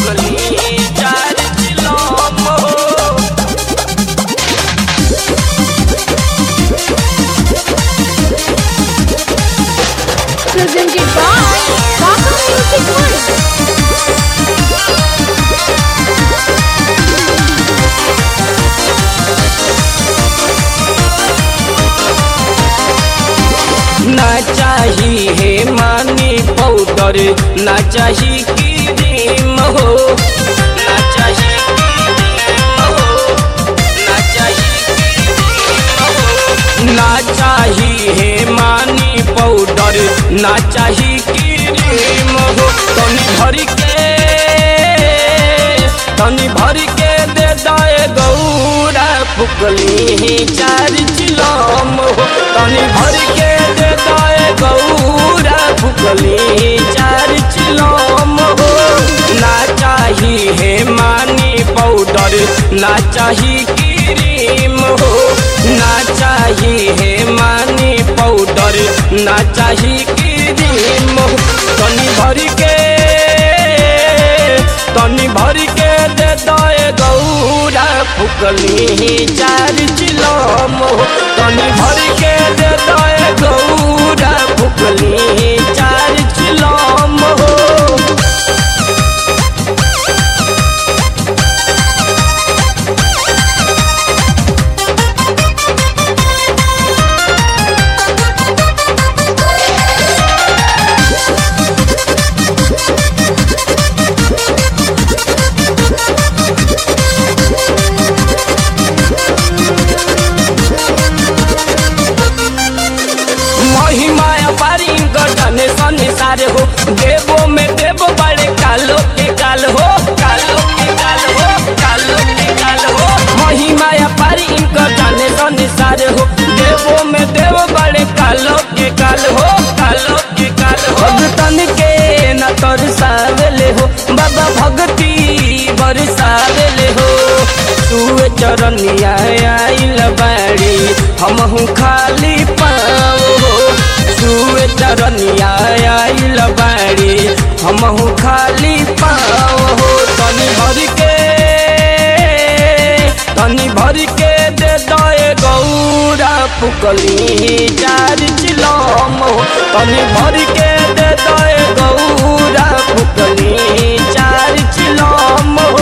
फुकली चार चिलम हो Presented by Baka Music World. ना चाही है मानी पाउडर ना चाही क्रीम हो ना चाही क्रीम हो ना चाही क्रीम हो ना चाही है मानी पाउडर ना चाही क्रीम हो तनी भर के तनी भर के दे दाए गौरा फुकली चार चिलम हो तनी भर के दे दाए गौरा फुकली चार चिलम हो ना चाही है मानी पाउडर ना चाही क्रीम हो ना चाही है मानी पाउडर ना चाही क्रीम हो तनी भर के तनी भर के दे दए गौरा फुकली चार चिलम हो तनी भर के दे दए गौरा फुकली चार चिलम हो महिमा पारी गजने संसार हो देवो में देव बड़े कालो के काल हो कालो के काल हो कालो के काल हो महिमा पारी गजने संसार हो देवो में देव बड़े कालो के काल हो कालो के काल हो भगतन के न तरसावेले हो बाबा भक्ति बरसावेले हो सुए चरनिया आइल बाड़ी हमहू खाली पाओ हो सुए चरनिया आइल बाड़ी हमहू खाली पाओ हो तनी भर के तनी भर के दे दए गौरा फुकली चार चिलम हो तनी भर के दे दए गौरा फुकली चार चिलम हो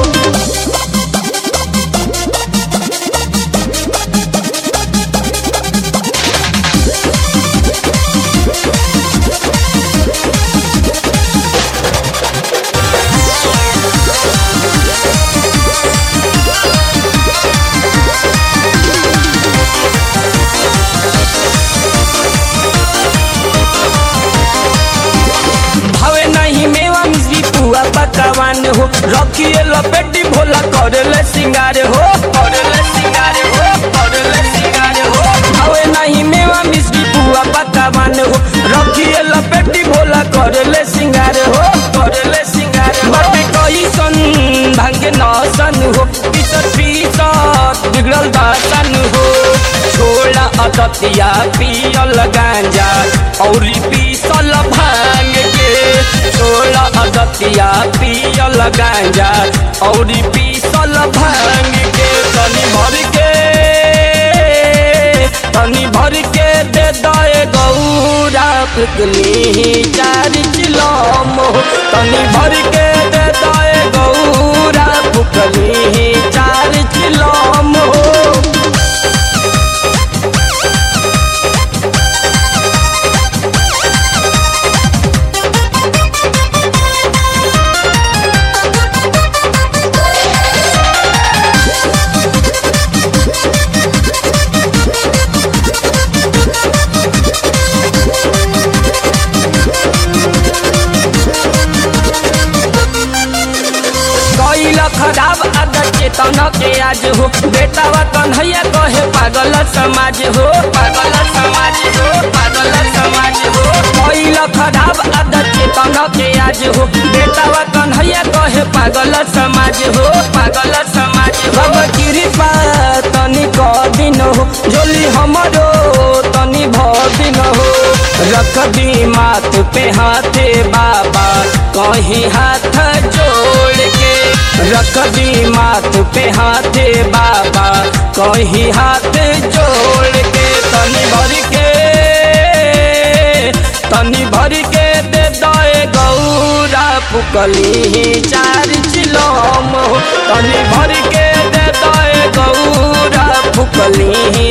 भावे नहीं मेवा मिश्री पुआ पकवान हो रखिए लपेटी भोला करले सिंगार हो करले सिंगार हो करले सिंगार हो भावे नहीं मेवा मिश्री पुआ पकवान हो रखिए लपेटी भोला करले सिंगार हो करले सिंगार हो बाटे कोई सन भांगे नसन हो पीसत पीसत बिगड़ल दासन हो छोड़ा अदतिया पियल गांजा और पीसल भांग के छोड़ा अदतिया पियल गांजा और पीसल भांग के तनी भर के तनी भर के दे दए गौरा फुकली चार चिलम हो तनी भर के दे दए गौरा फुकली चार चिलम हो कैल खराब आदत चेतन के आज हो बेटावा कन्हैया कहे पागल समाज हो पागल समाज हो पागल समाज हो कैल खराब आदत चेतन के आज हो बेटावा कन्हैया कहे पागल समाज हो पागल समाज हो अब कृपा तनी क दिन हो जोली हमरो तनी भ दिन हो रख दी माथ पे हाथे बाबा कहीं हाथ जोड़ रख दी माथ पे हाथे बाबा कही हाथ जोड़ के तनी भर के तनी भर के दे दए गौरा फुकली चार चिलम हो तनी भर के दे दए गौरा फुकली